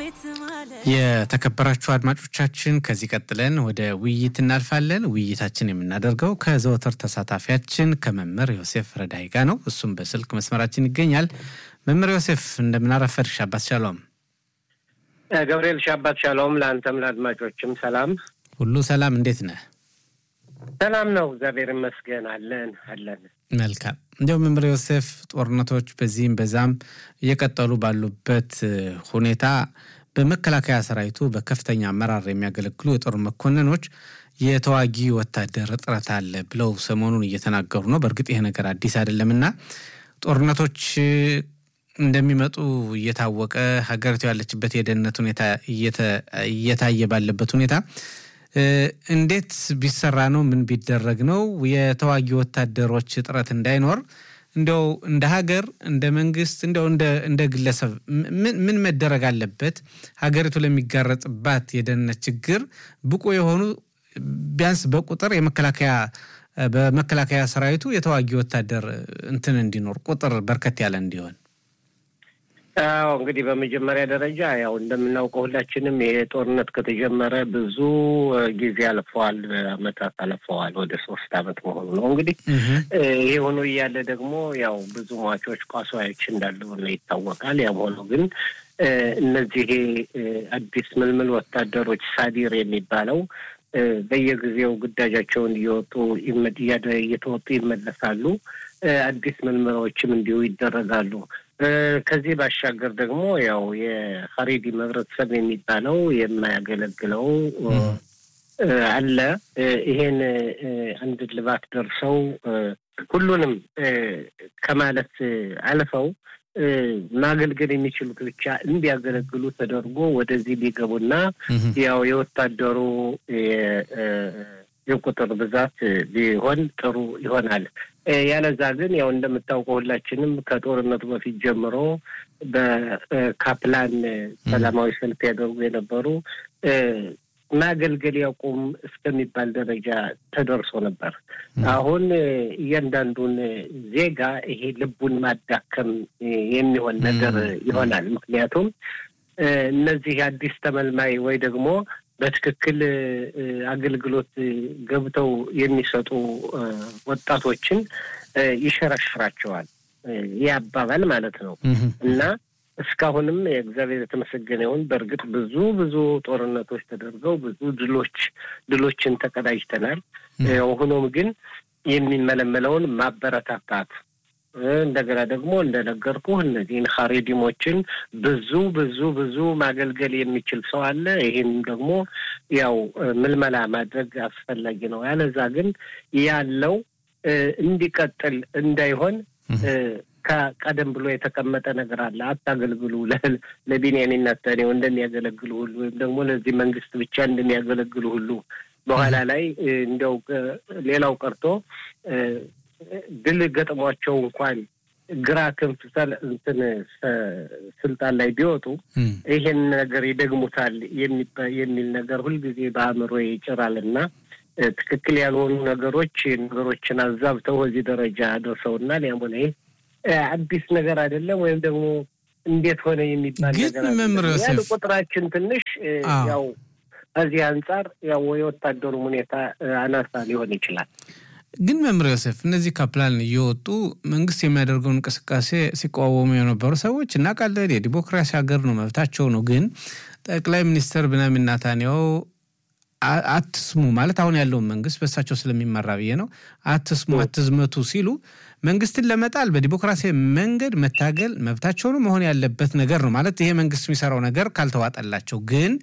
የተከበራችሁ አድማጮቻችን ከዚህ ቀጥለን ወደ ውይይት እናልፋለን። ውይይታችን የምናደርገው ከዘወትር ተሳታፊያችን ከመምህር ዮሴፍ ረዳይ ጋር ነው። እሱም በስልክ መስመራችን ይገኛል። መምህር ዮሴፍ እንደምናረፈድ ሻባት ሻሎም። ገብርኤል ሻባት ሻሎም። ለአንተም ለአድማጮችም ሰላም ሁሉ ሰላም። እንዴት ነህ? ሰላም ነው፣ እግዚአብሔር ይመስገን። አለን አለን። መልካም። እንዲያው መምህር ዮሴፍ ጦርነቶች በዚህም በዛም እየቀጠሉ ባሉበት ሁኔታ በመከላከያ ሰራዊቱ በከፍተኛ አመራር የሚያገለግሉ የጦር መኮንኖች የተዋጊ ወታደር እጥረት አለ ብለው ሰሞኑን እየተናገሩ ነው። በእርግጥ ይሄ ነገር አዲስ አይደለምና ጦርነቶች እንደሚመጡ እየታወቀ ሀገሪቱ ያለችበት የደህንነት ሁኔታ እየታየ ባለበት ሁኔታ እንዴት ቢሰራ ነው? ምን ቢደረግ ነው የተዋጊ ወታደሮች እጥረት እንዳይኖር እንዲያው እንደ ሀገር እንደ መንግስት እንዲያው እንደ ግለሰብ ምን መደረግ አለበት? ሀገሪቱ ለሚጋረጥባት የደህንነት ችግር ብቁ የሆኑ ቢያንስ በቁጥር የመከላከያ በመከላከያ ሰራዊቱ የተዋጊ ወታደር እንትን እንዲኖር ቁጥር በርከት ያለ እንዲሆን አዎ እንግዲህ በመጀመሪያ ደረጃ ያው እንደምናውቀው ሁላችንም ይሄ ጦርነት ከተጀመረ ብዙ ጊዜ አልፈዋል፣ አመታት አልፈዋል። ወደ ሶስት አመት መሆኑ ነው እንግዲህ ይሄ ሆኖ እያለ ደግሞ ያው ብዙ ሟቾች ቋሳዎች እንዳሉ ይታወቃል። ያም ሆኖ ግን እነዚህ አዲስ ምልምል ወታደሮች ሳዲር የሚባለው በየጊዜው ግዳጃቸውን እየወጡ እየተወጡ ይመለሳሉ። አዲስ ምልምሎችም እንዲሁ ይደረጋሉ። ከዚህ ባሻገር ደግሞ ያው የሀሬዲ ህብረተሰብ የሚባለው የማያገለግለው አለ። ይሄን አንድ ልባት ደርሰው ሁሉንም ከማለት አልፈው ማገልገል የሚችሉት ብቻ እንዲያገለግሉ ተደርጎ ወደዚህ ቢገቡና ያው የወታደሩ የቁጥር ብዛት ቢሆን ጥሩ ይሆናል። ያለዛ ግን ያው እንደምታውቀው ሁላችንም ከጦርነቱ በፊት ጀምሮ በካፕላን ሰላማዊ ሰልፍ ያደርጉ የነበሩ ማገልገል ያቁም እስከሚባል ደረጃ ተደርሶ ነበር። አሁን እያንዳንዱን ዜጋ ይሄ ልቡን ማዳከም የሚሆን ነገር ይሆናል። ምክንያቱም እነዚህ አዲስ ተመልማይ ወይ ደግሞ በትክክል አገልግሎት ገብተው የሚሰጡ ወጣቶችን ይሸረሽራቸዋል። ይህ አባባል ማለት ነው እና እስካሁንም የእግዚአብሔር የተመሰገነ ይሁን። በእርግጥ ብዙ ብዙ ጦርነቶች ተደርገው ብዙ ድሎች ድሎችን ተቀዳጅተናል። ሆኖም ግን የሚመለመለውን ማበረታታት እንደገና ደግሞ እንደነገርኩህ እነዚህን ሀሬዲሞችን ብዙ ብዙ ብዙ ማገልገል የሚችል ሰው አለ። ይህም ደግሞ ያው ምልመላ ማድረግ አስፈላጊ ነው። ያለዛ ግን ያለው እንዲቀጥል እንዳይሆን ከቀደም ብሎ የተቀመጠ ነገር አለ። አታገልግሉ ለቢንያሚን ኔታንያሁ እንደሚያገለግሉ ሁሉ ወይም ደግሞ ለዚህ መንግስት ብቻ እንደሚያገለግሉ ሁሉ በኋላ ላይ እንዲያው ሌላው ቀርቶ ድል ገጥሟቸው እንኳን ግራ ክንፍ እንትን ስልጣን ላይ ቢወጡ ይሄን ነገር ይደግሙታል የሚል ነገር ሁልጊዜ በአእምሮ ይጭራል እና ትክክል ያልሆኑ ነገሮች ነገሮችን አዛብተው እዚህ ደረጃ ደርሰውናል። ያም ሆነ ይህ አዲስ ነገር አይደለም፣ ወይም ደግሞ እንዴት ሆነ የሚባል ነገር ያለ ቁጥራችን ትንሽ ያው ከዚህ አንጻር ያው የወታደሩም ሁኔታ አናሳ ሊሆን ይችላል። ግን መምህር ዮሴፍ እነዚህ ካፕላን እየወጡ መንግስት የሚያደርገውን እንቅስቃሴ ሲቃወሙ የነበሩ ሰዎች እናውቃለን። የዲሞክራሲ ሀገር ነው፣ መብታቸው ነው። ግን ጠቅላይ ሚኒስትር ብንያሚን ኔታንያሁ አትስሙ ማለት አሁን ያለውን መንግስት በእሳቸው ስለሚመራ ብዬ ነው። አትስሙ፣ አትዝመቱ ሲሉ መንግስትን ለመጣል በዲሞክራሲያዊ መንገድ መታገል መብታቸው ነው፣ መሆን ያለበት ነገር ነው ማለት ይሄ መንግስት የሚሰራው ነገር ካልተዋጠላቸው ግን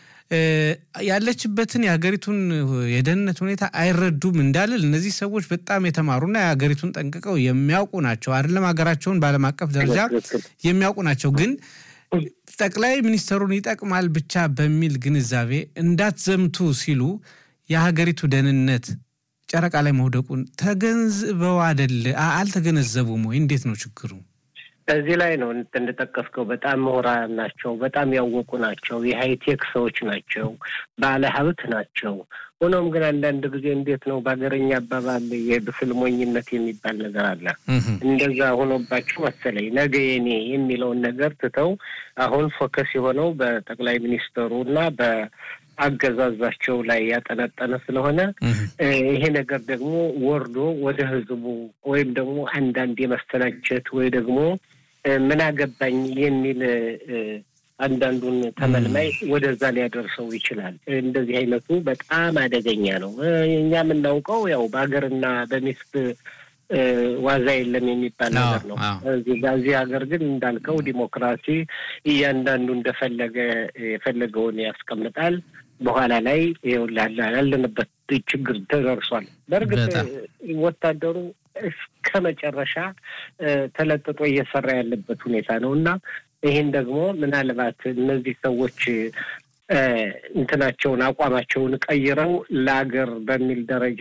ያለችበትን የሀገሪቱን የደህንነት ሁኔታ አይረዱም እንዳልል እነዚህ ሰዎች በጣም የተማሩና የሀገሪቱን ጠንቅቀው የሚያውቁ ናቸው። አይደለም ሀገራቸውን በዓለም አቀፍ ደረጃ የሚያውቁ ናቸው። ግን ጠቅላይ ሚኒስትሩን ይጠቅማል ብቻ በሚል ግንዛቤ እንዳትዘምቱ ሲሉ የሀገሪቱ ደህንነት ጨረቃ ላይ መውደቁን ተገንዝበው አደለ? አልተገነዘቡም ወይ? እንዴት ነው ችግሩ? እዚህ ላይ ነው እንደጠቀስከው በጣም ምሁራን ናቸው። በጣም ያወቁ ናቸው። የሃይቴክ ሰዎች ናቸው። ባለ ሀብት ናቸው። ሆኖም ግን አንዳንድ ጊዜ እንዴት ነው በሀገረኛ አባባል የብስል ሞኝነት የሚባል ነገር አለ። እንደዛ ሆኖባቸው መሰለኝ ነገ የኔ የሚለውን ነገር ትተው አሁን ፎከስ የሆነው በጠቅላይ ሚኒስትሩ እና በአገዛዛቸው ላይ ያጠነጠነ ስለሆነ ይሄ ነገር ደግሞ ወርዶ ወደ ህዝቡ ወይም ደግሞ አንዳንድ የመሰላቸት ወይ ደግሞ ምን አገባኝ የሚል አንዳንዱን ተመልማይ ወደዛ ሊያደርሰው ይችላል። እንደዚህ አይነቱ በጣም አደገኛ ነው። እኛ የምናውቀው ያው በሀገርና በሚስት ዋዛ የለም የሚባል ነገር ነው። እዚህ ሀገር ግን እንዳልከው ዲሞክራሲ እያንዳንዱ እንደፈለገ የፈለገውን ያስቀምጣል። በኋላ ላይ ያለንበት ችግር ተደርሷል። በእርግጥ ወታደሩ እስከ መጨረሻ ተለጥጦ እየሰራ ያለበት ሁኔታ ነው እና ይህን ደግሞ ምናልባት እነዚህ ሰዎች እንትናቸውን አቋማቸውን ቀይረው ለአገር በሚል ደረጃ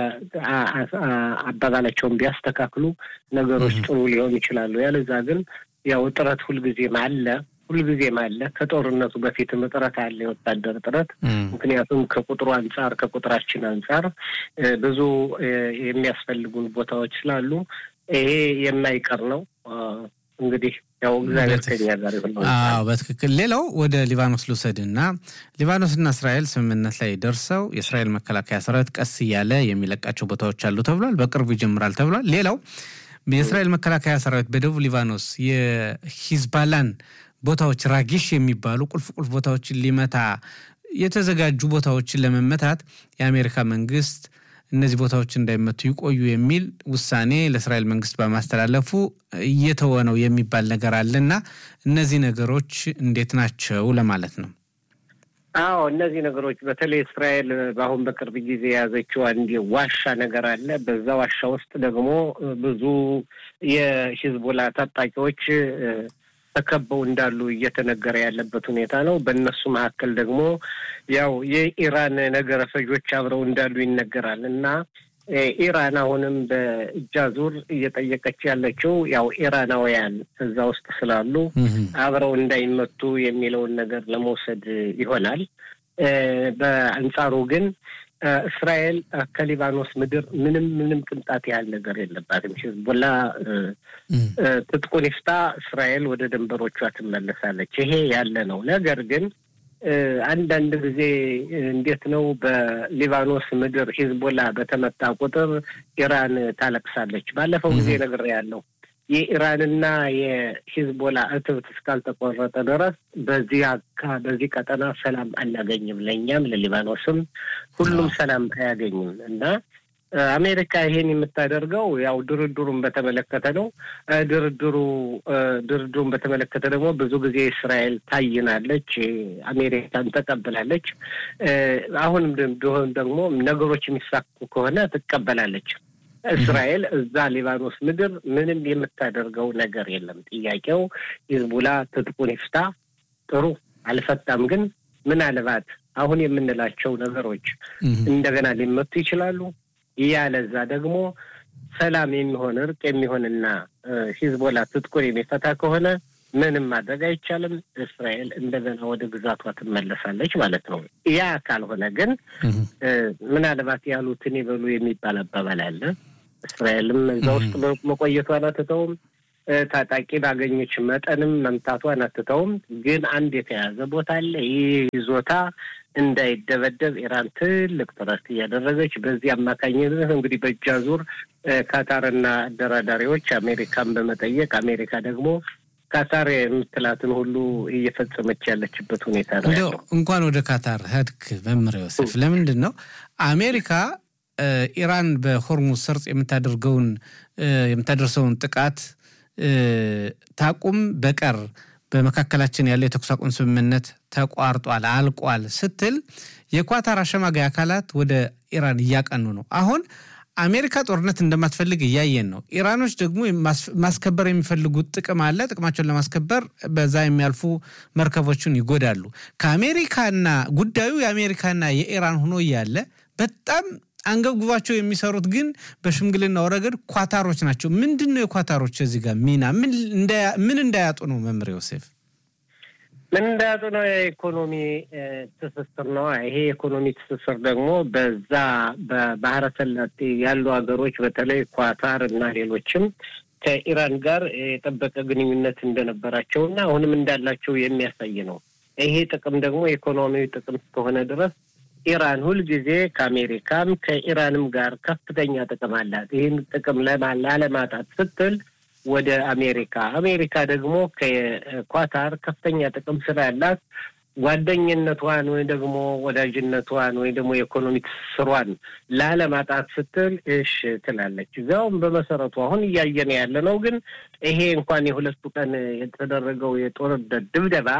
አባባላቸውን ቢያስተካክሉ ነገሮች ጥሩ ሊሆኑ ይችላሉ። ያለዛ ግን ያው እጥረት ሁልጊዜም አለ ሁልጊዜም አለ። ከጦርነቱ በፊትም እጥረት አለ፣ የወታደር እጥረት። ምክንያቱም ከቁጥሩ አንጻር ከቁጥራችን አንጻር ብዙ የሚያስፈልጉን ቦታዎች ስላሉ ይሄ የማይቀር ነው። እንግዲህ ያው እግዚአብሔር ከኛ ጋር ይሁን። አዎ በትክክል። ሌላው ወደ ሊባኖስ ልውሰድና ሊባኖስና እስራኤል ስምምነት ላይ ደርሰው የእስራኤል መከላከያ ሰራዊት ቀስ እያለ የሚለቃቸው ቦታዎች አሉ ተብሏል። በቅርቡ ይጀምራል ተብሏል። ሌላው የእስራኤል መከላከያ ሰራዊት በደቡብ ሊባኖስ የሂዝባላን ቦታዎች ራጊሽ የሚባሉ ቁልፍ ቁልፍ ቦታዎችን ሊመታ የተዘጋጁ ቦታዎችን ለመመታት የአሜሪካ መንግስት እነዚህ ቦታዎች እንዳይመቱ ይቆዩ የሚል ውሳኔ ለእስራኤል መንግስት በማስተላለፉ እየተወ ነው የሚባል ነገር አለና እነዚህ ነገሮች እንዴት ናቸው ለማለት ነው። አዎ እነዚህ ነገሮች በተለይ እስራኤል በአሁን በቅርብ ጊዜ የያዘችው አንድ ዋሻ ነገር አለ። በዛ ዋሻ ውስጥ ደግሞ ብዙ የሂዝቦላ ታጣቂዎች ተከበው እንዳሉ እየተነገረ ያለበት ሁኔታ ነው። በእነሱ መካከል ደግሞ ያው የኢራን ነገረ ፈጆች አብረው እንዳሉ ይነገራል እና ኢራን አሁንም በእጃ ዙር እየጠየቀች ያለችው ያው ኢራናውያን እዛ ውስጥ ስላሉ አብረው እንዳይመቱ የሚለውን ነገር ለመውሰድ ይሆናል። በአንጻሩ ግን እስራኤል ከሊባኖስ ምድር ምንም ምንም ቅንጣት ያህል ነገር የለባትም። ሂዝቦላ ትጥቁን ይፍታ፣ እስራኤል ወደ ድንበሮቿ ትመለሳለች። ይሄ ያለ ነው። ነገር ግን አንዳንድ ጊዜ እንዴት ነው በሊባኖስ ምድር ሂዝቦላ በተመታ ቁጥር ኢራን ታለቅሳለች። ባለፈው ጊዜ ነግሬያለሁ። የኢራንና የሂዝቦላ እትብት እስካልተቆረጠ ድረስ በዚህ በዚህ ቀጠና ሰላም አናገኝም። ለእኛም ለሊባኖስም ሁሉም ሰላም አያገኝም እና አሜሪካ ይሄን የምታደርገው ያው ድርድሩን በተመለከተ ነው። ድርድሩ ድርድሩን በተመለከተ ደግሞ ብዙ ጊዜ እስራኤል ታይናለች፣ አሜሪካን ተቀብላለች። አሁንም ደግሞ ነገሮች የሚሳኩ ከሆነ ትቀበላለች። እስራኤል እዛ ሊባኖስ ምድር ምንም የምታደርገው ነገር የለም። ጥያቄው ሂዝቡላ ትጥቁን ይፍታ፣ ጥሩ አልፈታም፣ ግን ምናልባት አሁን የምንላቸው ነገሮች እንደገና ሊመቱ ይችላሉ። ያለዛ ደግሞ ሰላም የሚሆን እርቅ የሚሆንና ሂዝቦላ ትጥቁን የሚፈታ ከሆነ ምንም ማድረግ አይቻልም። እስራኤል እንደገና ወደ ግዛቷ ትመለሳለች ማለት ነው። ያ ካልሆነ ግን ምናልባት ያሉትን ይበሉ የሚባል አባባል አለ። እስራኤልም እዛ ውስጥ መቆየቷን አትተውም። ታጣቂ ባገኘች መጠንም መምታቷን አትተውም። ግን አንድ የተያዘ ቦታ አለ። ይህ ይዞታ እንዳይደበደብ ኢራን ትልቅ ጥረት እያደረገች በዚህ አማካኝነት እንግዲህ በእጃ ዙር ካታርና አደራዳሪዎች አሜሪካን በመጠየቅ አሜሪካ ደግሞ ካታር የምትላትን ሁሉ እየፈጸመች ያለችበት ሁኔታ ነው ያለው። እንኳን ወደ ካታር ሄድክ መምህር ዮሴፍ፣ ለምንድን ነው አሜሪካ ኢራን በሆርሙዝ ሰርጥ የምታደርገውን የምታደርሰውን ጥቃት ታቁም በቀር በመካከላችን ያለው የተኩስ አቁም ስምምነት ተቋርጧል፣ አልቋል ስትል የኳታር አሸማጋይ አካላት ወደ ኢራን እያቀኑ ነው። አሁን አሜሪካ ጦርነት እንደማትፈልግ እያየን ነው። ኢራኖች ደግሞ ማስከበር የሚፈልጉት ጥቅም አለ። ጥቅማቸውን ለማስከበር በዛ የሚያልፉ መርከቦችን ይጎዳሉ። ከአሜሪካና ጉዳዩ የአሜሪካና የኢራን ሆኖ እያለ በጣም አንገብግባቸው የሚሰሩት ግን በሽምግልናው ረገድ ኳታሮች ናቸው። ምንድን ነው የኳታሮች እዚህ ጋር ሚና ምን እንዳያጡ ነው? መምህር ዮሴፍ ምንዳጡ ነው የኢኮኖሚ ትስስር ነው። ይሄ የኢኮኖሚ ትስስር ደግሞ በዛ በባህረ ሰላጤ ያሉ ሀገሮች በተለይ ኳታር እና ሌሎችም ከኢራን ጋር የጠበቀ ግንኙነት እንደነበራቸው እና አሁንም እንዳላቸው የሚያሳይ ነው። ይሄ ጥቅም ደግሞ የኢኮኖሚያዊ ጥቅም እስከሆነ ድረስ ኢራን ሁልጊዜ ከአሜሪካም ከኢራንም ጋር ከፍተኛ ጥቅም አላት። ይህን ጥቅም ላለማጣት ስትል ወደ አሜሪካ አሜሪካ ደግሞ ከኳታር ከፍተኛ ጥቅም ስላላት ጓደኝነቷን ወይ ደግሞ ወዳጅነቷን ወይ ደግሞ የኢኮኖሚ ትስስሯን ላለማጣት ስትል እሽ ትላለች። እዚያውም በመሰረቱ አሁን እያየን ያለ ነው። ግን ይሄ እንኳን የሁለቱ ቀን የተደረገው የጦርነት ድብደባ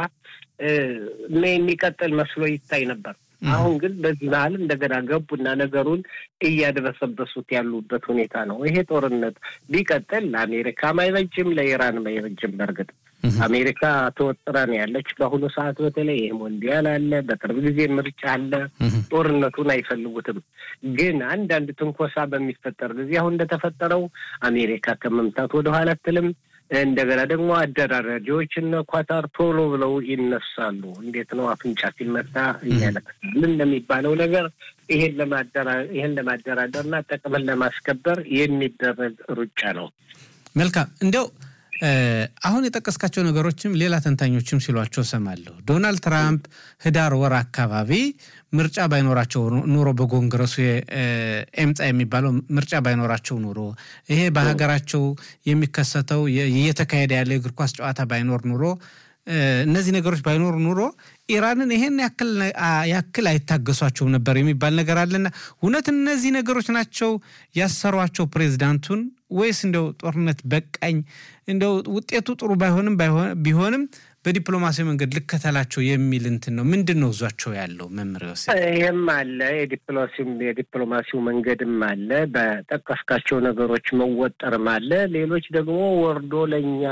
የሚቀጥል መስሎ ይታይ ነበር። አሁን ግን በዚህ መሀል እንደገና ገቡና ነገሩን እያደበሰበሱት ያሉበት ሁኔታ ነው። ይሄ ጦርነት ቢቀጥል ለአሜሪካም አይበጅም፣ ለኢራንም አይበጅም። በእርግጥ አሜሪካ ተወጥራ ነው ያለች በአሁኑ ሰዓት። በተለይ ይህ ሞንዲያል አለ፣ በቅርብ ጊዜ ምርጫ አለ። ጦርነቱን አይፈልጉትም። ግን አንዳንድ ትንኮሳ በሚፈጠር ጊዜ አሁን እንደተፈጠረው አሜሪካ ከመምታት ወደኋላ አትልም። እንደገና ደግሞ አደራዳሪዎች እነ ኳታር ቶሎ ብለው ይነሳሉ። እንዴት ነው አፍንጫ ሲመታ እያለቅሳል እንደሚባለው ነገር ይሄን ይሄን ለማደራደርና ጥቅምን ለማስከበር የሚደረግ ሩጫ ነው። መልካም እንዲያው አሁን የጠቀስካቸው ነገሮችም ሌላ ተንታኞችም ሲሏቸው ሰማለሁ። ዶናልድ ትራምፕ ህዳር ወር አካባቢ ምርጫ ባይኖራቸው ኑሮ በኮንግረሱ ኤምፃ የሚባለው ምርጫ ባይኖራቸው ኑሮ ይሄ በሀገራቸው የሚከሰተው እየተካሄደ ያለ የእግር ኳስ ጨዋታ ባይኖር ኑሮ እነዚህ ነገሮች ባይኖሩ ኑሮ ኢራንን ይሄን ያክል አይታገሷቸውም ነበር የሚባል ነገር አለና እውነት እነዚህ ነገሮች ናቸው ያሰሯቸው ፕሬዚዳንቱን ወይስ እንደው ጦርነት በቃኝ እንደው ውጤቱ ጥሩ ባይሆንም ቢሆንም በዲፕሎማሲያዊ መንገድ ልከተላቸው የሚል እንትን ነው። ምንድን ነው እዟቸው ያለው መምህር ዮሴፍ? ይህም አለ የዲፕሎማሲው መንገድም አለ፣ በጠቀስካቸው ነገሮች መወጠርም አለ። ሌሎች ደግሞ ወርዶ ለእኛ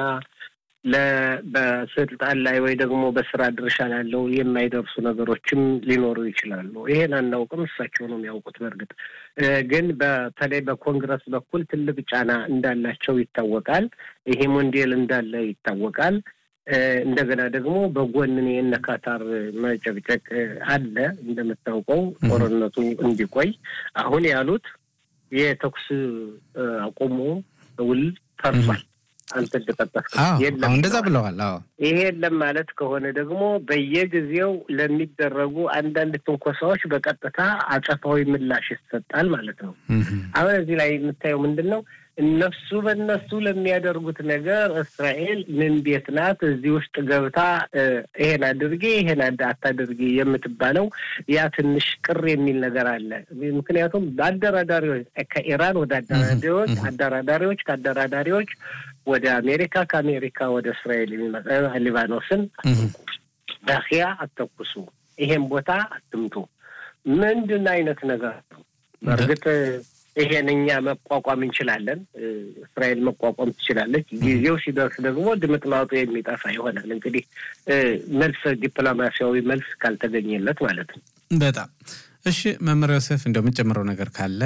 በስልጣን ላይ ወይ ደግሞ በስራ ድርሻ ላለው የማይደርሱ ነገሮችም ሊኖሩ ይችላሉ። ይሄን አናውቅም፣ እሳቸው ነው የሚያውቁት። በእርግጥ ግን በተለይ በኮንግረስ በኩል ትልቅ ጫና እንዳላቸው ይታወቃል። ይሄ ሞንዴል እንዳለ ይታወቃል። እንደገና ደግሞ በጎን የእነ ካታር መጨቅጨቅ አለ። እንደምታውቀው ጦርነቱ እንዲቆይ አሁን ያሉት የተኩስ አቁሙ ውል ፈርሷል። አንተ እንደጠቀስክ የለም እንደዛ ብለዋል። አዎ ይሄ የለም ማለት ከሆነ ደግሞ በየጊዜው ለሚደረጉ አንዳንድ ትንኮሳዎች በቀጥታ አጸፋዊ ምላሽ ይሰጣል ማለት ነው። አሁን እዚህ ላይ የምታየው ምንድን ነው? እነሱ በእነሱ ለሚያደርጉት ነገር እስራኤል ምን ቤት ናት? እዚህ ውስጥ ገብታ ይሄን አድርጌ ይሄን አታድርጌ የምትባለው ያ ትንሽ ቅር የሚል ነገር አለ። ምክንያቱም በአደራዳሪዎች ከኢራን ወደ አደራዳሪዎች አደራዳሪዎች ከአደራዳሪዎች ወደ አሜሪካ ከአሜሪካ ወደ እስራኤል የሚመጣ ሊባኖስን አትንኩ፣ ዳኪያ አተኩሱ፣ ይሄን ቦታ አትምቱ። ምንድን አይነት ነገር ነው? በእርግጥ ይሄን እኛ መቋቋም እንችላለን። እስራኤል መቋቋም ትችላለች። ጊዜው ሲደርስ ደግሞ ድምጥማጡ የሚጠፋ ይሆናል። እንግዲህ መልስ ዲፕሎማሲያዊ መልስ ካልተገኘለት ማለት ነው። በጣም እሺ። መምህር ዮሴፍ እንደው የምጨምረው ነገር ካለ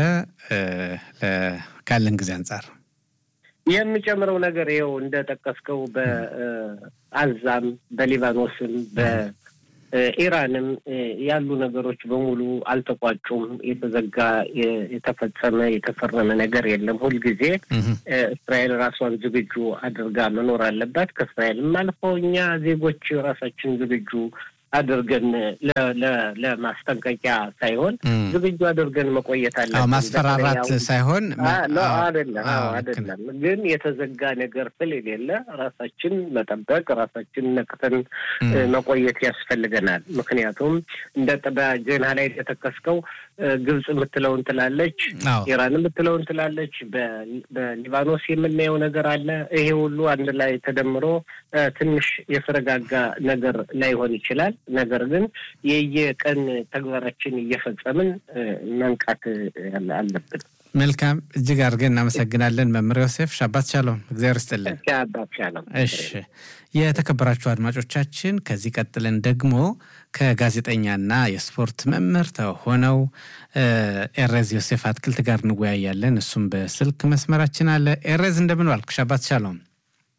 ካለን ጊዜ አንጻር የምጨምረው ነገር ይኸው እንደጠቀስከው በአዛም በሊባኖስም ኢራንም ያሉ ነገሮች በሙሉ አልተቋጩም። የተዘጋ የተፈጸመ የተፈረመ ነገር የለም። ሁልጊዜ እስራኤል ራሷን ዝግጁ አድርጋ መኖር አለባት። ከእስራኤልም አልፎ እኛ ዜጎች ራሳችን ዝግጁ አድርገን ለማስጠንቀቂያ ሳይሆን ዝግጁ አድርገን መቆየት አለብን። ማስፈራራት ሳይሆን አይደለም አይደለም። ግን የተዘጋ ነገር ስለሌለ ራሳችን መጠበቅ ራሳችን ነቅተን መቆየት ያስፈልገናል። ምክንያቱም እንደ በዜና ላይ እንደጠቀስከው ግብጽ የምትለውን ትላለች፣ ኢራን የምትለውን ትላለች፣ በሊባኖስ የምናየው ነገር አለ። ይሄ ሁሉ አንድ ላይ ተደምሮ ትንሽ የተረጋጋ ነገር ላይሆን ይችላል። ነገር ግን የየቀን ተግባራችን እየፈጸምን መንቃት አለብን። መልካም፣ እጅግ አድርገን እናመሰግናለን መምህር ዮሴፍ ሻባት ሻሎም። እግዚአብሔር ይስጥልን። ሻባት ሻሎም። እሺ፣ የተከበራችሁ አድማጮቻችን ከዚህ ቀጥለን ደግሞ ከጋዜጠኛና የስፖርት መምህር ሆነው ኤሬዝ ዮሴፍ አትክልት ጋር እንወያያለን። እሱም በስልክ መስመራችን አለ። ኤሬዝ እንደምን ዋልክ? ሻባት ሻሎም።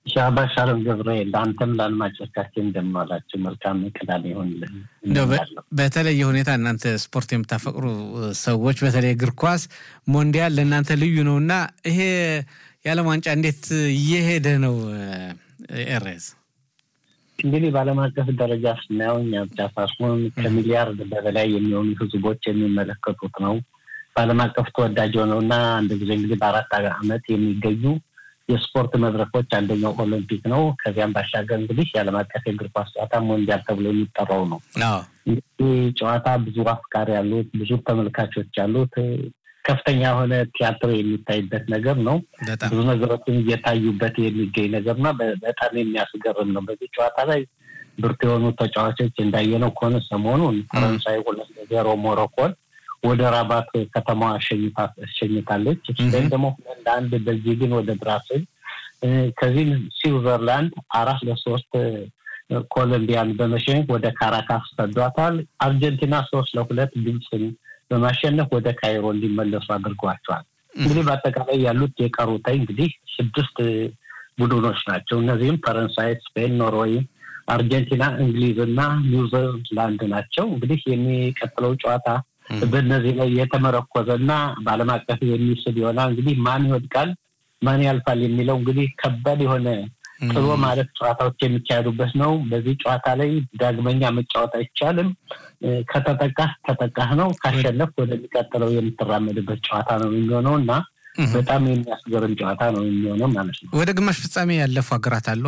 ሻባሽ አለም ገብርኤል ለአንተም ለአድማጮቻችን እንደማላችሁ መልካም ቅዳሜ ይሆንልን። በተለየ ሁኔታ እናንተ ስፖርት የምታፈቅሩ ሰዎች በተለይ እግር ኳስ ሞንዲያል ለእናንተ ልዩ ነው እና ይሄ የዓለም ዋንጫ እንዴት እየሄደ ነው? ኤሬዝ እንግዲህ በዓለም አቀፍ ደረጃ ስናየው እኛ ብቻ ሳይሆን ከሚሊያርድ በበላይ የሚሆኑ ህዝቦች የሚመለከቱት ነው። በዓለም አቀፍ ተወዳጅ ሆነው እና አንድ ጊዜ እንግዲህ በአራት ዓመት የሚገኙ የስፖርት መድረኮች አንደኛው ኦሎምፒክ ነው። ከዚያም ባሻገር እንግዲህ የዓለም አቀፍ የእግር ኳስ ጨዋታ ሞንዲያል ተብሎ የሚጠራው ነው። ይህ ጨዋታ ብዙ አፍቃሪ ያሉት፣ ብዙ ተመልካቾች ያሉት ከፍተኛ የሆነ ቲያትር የሚታይበት ነገር ነው። ብዙ ነገሮችን እየታዩበት የሚገኝ ነገር እና በጣም የሚያስገርም ነው። በዚህ ጨዋታ ላይ ብርቱ የሆኑ ተጫዋቾች እንዳየነው ከሆነ ሰሞኑን ፈረንሳይ ሁለት ለዜሮ ሞሮኮን ወደ ራባት ከተማዋ አሸኝታለች። ስፔን ደግሞ ሁለት ለአንድ ቤልጂግን ወደ ብራስል፣ ከዚህም ስዊዘርላንድ አራት ለሶስት ኮሎምቢያን በመሸኘት ወደ ካራካስ ሰዷታል። አርጀንቲና ሶስት ለሁለት ግብፅን በማሸነፍ ወደ ካይሮ እንዲመለሱ አድርጓቸዋል። እንግዲህ በአጠቃላይ ያሉት የቀሩታይ እንግዲህ ስድስት ቡድኖች ናቸው። እነዚህም ፈረንሳይ፣ ስፔን፣ ኖርዌይ፣ አርጀንቲና፣ እንግሊዝ እና ኒውዚላንድ ናቸው። እንግዲህ የሚቀጥለው ጨዋታ በእነዚህ ላይ የተመረኮዘ እና በዓለም አቀፍ የሚስል ይሆናል። እንግዲህ ማን ይወድቃል ማን ያልፋል የሚለው እንግዲህ ከባድ የሆነ ጥሎ ማለት ጨዋታዎች የሚካሄዱበት ነው። በዚህ ጨዋታ ላይ ዳግመኛ መጫወት አይቻልም። ከተጠቃህ ተጠቃህ ነው። ካሸነፍ ወደሚቀጥለው የምትራመድበት ጨዋታ ነው የሚሆነው እና በጣም የሚያስገርም ጨዋታ ነው የሚሆነው ማለት ነው። ወደ ግማሽ ፍጻሜ ያለፉ ሀገራት አሉ።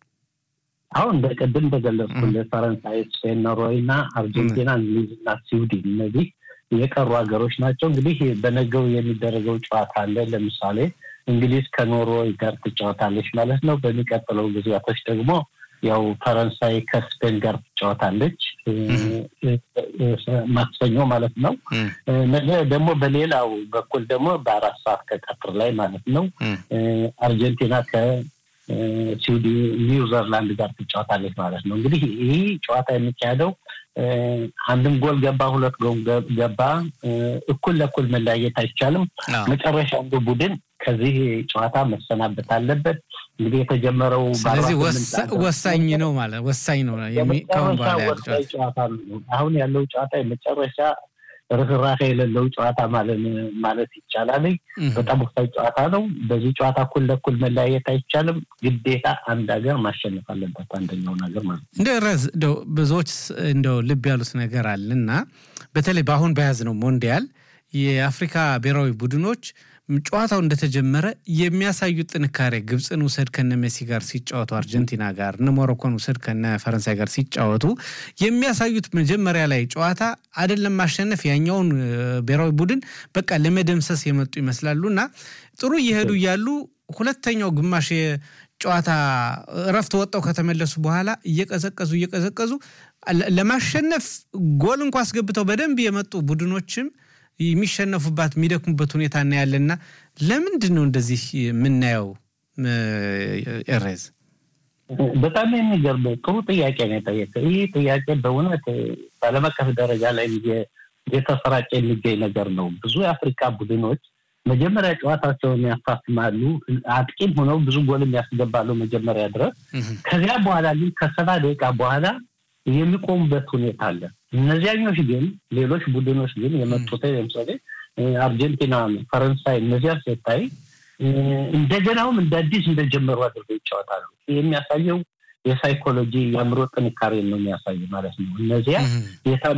አሁን እንደ ቅድም እንደገለጽኩልህ ፈረንሳይ፣ ስፔን፣ ኖርዌይ እና አርጀንቲና፣ እንግሊዝ እና ስዊድን እነዚህ የቀሩ ሀገሮች ናቸው። እንግዲህ በነገው የሚደረገው ጨዋታ አለ። ለምሳሌ እንግሊዝ ከኖርዌይ ጋር ትጫወታለች ማለት ነው። በሚቀጥለው ጊዜያቶች ደግሞ ያው ፈረንሳይ ከስፔን ጋር ትጫወታለች ማክሰኞ ማለት ነው። ነገ ደግሞ በሌላው በኩል ደግሞ በአራት ሰዓት ከቀትር ላይ ማለት ነው አርጀንቲና ከስዊድን ኒውዚላንድ ጋር ትጫወታለች ማለት ነው። እንግዲህ ይህ ጨዋታ የሚካሄደው አንድም ጎል ገባ ሁለት ጎል ገባ እኩል ለእኩል መለያየት አይቻልም። መጨረሻ አንዱ ቡድን ከዚህ ጨዋታ መሰናበት አለበት። እንግዲህ የተጀመረው ስለዚህ ወሳኝ ነው ማለት ወሳኝ ነው። ከሁን በኋላ ወሳኝ ጨዋታ ነው። አሁን ያለው ጨዋታ የመጨረሻ ርኅራኄ የሌለው ጨዋታ ማለት ይቻላል። በጣም ወሳኝ ጨዋታ ነው። በዚህ ጨዋታ እኩል ለእኩል መለያየት አይቻልም። ግዴታ አንድ ሀገር ማሸነፍ አለበት አንደኛውን ሀገር ማለት ነው። እንደ ረዝ እንደው ብዙዎች እንደው ልብ ያሉት ነገር አለና በተለይ በአሁን በያዝነው ሞንዲያል የአፍሪካ ብሔራዊ ቡድኖች ጨዋታው እንደተጀመረ የሚያሳዩት ጥንካሬ ግብፅን ውሰድ ከነ ሜሲ ጋር ሲጫወቱ፣ አርጀንቲና ጋር እነ ሞሮኮን ውሰድ ከነ ፈረንሳይ ጋር ሲጫወቱ የሚያሳዩት መጀመሪያ ላይ ጨዋታ አይደለም ማሸነፍ ያኛውን ብሔራዊ ቡድን በቃ ለመደምሰስ የመጡ ይመስላሉ እና ጥሩ እየሄዱ እያሉ ሁለተኛው ግማሽ ጨዋታ እረፍት ወጣው ከተመለሱ በኋላ እየቀዘቀዙ እየቀዘቀዙ ለማሸነፍ ጎል እንኳ አስገብተው በደንብ የመጡ ቡድኖችም የሚሸነፉባት የሚደክሙበት ሁኔታ እናያለና ለምንድን ነው እንደዚህ የምናየው? ኤሬዝ በጣም የሚገርም ጥሩ ጥያቄ ነው የጠየቀው። ይህ ጥያቄ በእውነት በዓለም አቀፍ ደረጃ ላይ የተሰራጨ የሚገኝ ነገር ነው። ብዙ የአፍሪካ ቡድኖች መጀመሪያ ጨዋታቸውን ያፋፍማሉ፣ አጥቂም ሆነው ብዙ ጎልም ያስገባሉ መጀመሪያ ድረስ። ከዚያ በኋላ ግን ከሰባ ደቂቃ በኋላ የሚቆሙበት ሁኔታ አለ። እነዚያኞች ግን ሌሎች ቡድኖች ግን የመጡት ለምሳሌ አርጀንቲና፣ ፈረንሳይ እነዚያ ስታይ እንደገናውም እንደ አዲስ እንደጀመሩ አድርገው ይጫወታሉ። የሚያሳየው የሳይኮሎጂ የአእምሮ ጥንካሬ ነው የሚያሳይ ማለት ነው። እነዚያ